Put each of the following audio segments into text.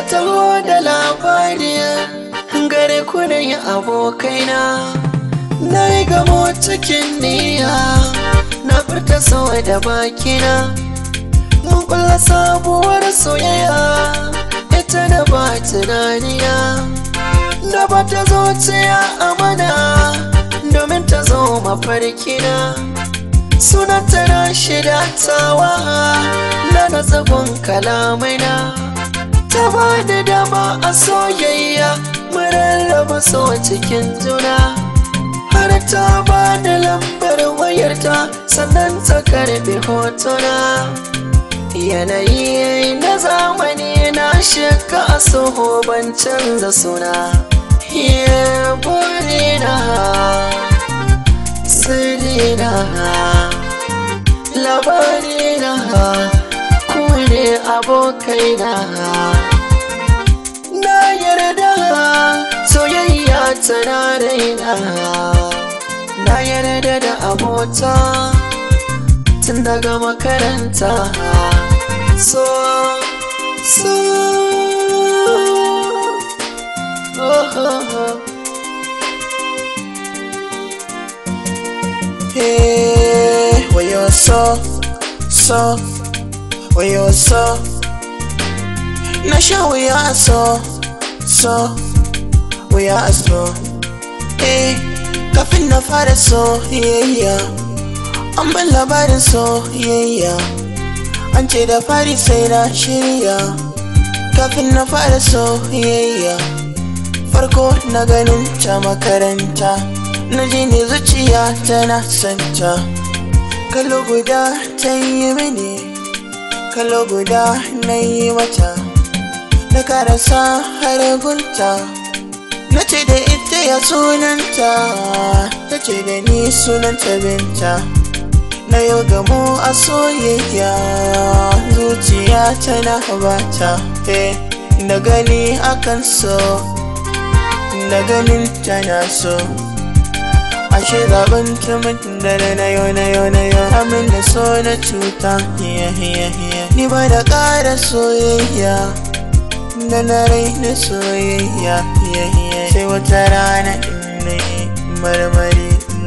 taho da labari gare ku da yi abokaina na yi gamo cikin niyya na furta sau da bakina mun kulla sabuwar soyayya ita da ba tunaniya da ba ta zuciya amana domin ta zo mafarkina sunan tana shida tawa na natsagun kalamaina ta ba da dama a soyayya rarraba so cikin juna har ta ba da lambar wayarta sannan ta karbi hotuna yanayi na zamani na shiga a soho ban canza suna burina sirina labarina ku ne abokaina na yarda soyayya tana raina na yarda da abota tun daga makaranta so so oh, oh, oh. Hey, where you so, so, where you so Na sha wuya so, so, wuya so Eh, kafin na fara so, yeah, yeah An ban labarin so, yeah, yeah An ce da fari sai na shirya Kafin na fara so, yeah, yeah Farko na ganin ta makaranta na ji ne zuciya tana santa kalo guda ta yi mini kalo guda na yi mata na karasa har gunta na ce da ita ya sunanta ta ce da ni sunanta binta na yau gamo a soyayya zuciya tana bata na gani akan so na ganin tana so ashe zaben tumin da na yau na yau na yau amin da so na cuta ni ba da ƙara soyayya da na rai na soyayya sai wata rana in na yi marmari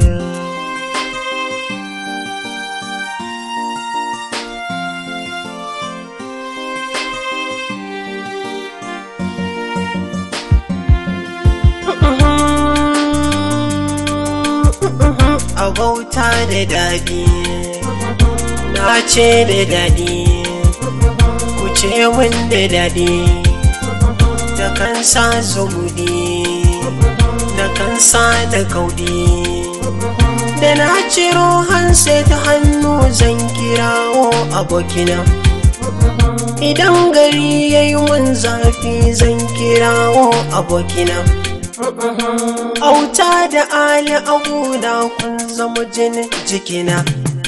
abauta da daɗi na ce da daɗi ku ce min da daɗi da kansa zumudi da kansa da kaudi da na ciro hanse ta hannu zan kirawo abokina idan gari ya yi mun zafi zan kirawo abokina auta da ali abuda kun zama jinin jikina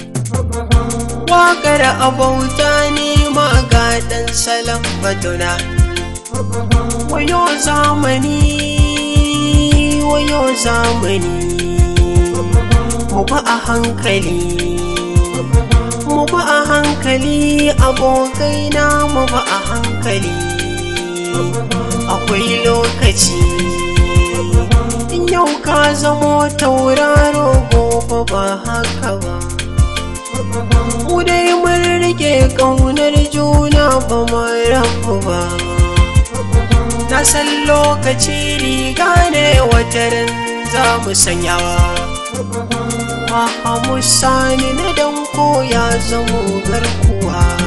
waƙar abauta ne magadan salon batuna wayo zamani wayo zamani mu ba a hankali mu ba a hankali abokaina mu ba a hankali akwai lokaci yau ka zamo tauraro gobe ba haka ba mu dai mun rike ƙaunar juna ba mu rabu ba na san lokaci riga ne wataran za mu sanyawa Mahamu sani na danko ya zamo garkuwa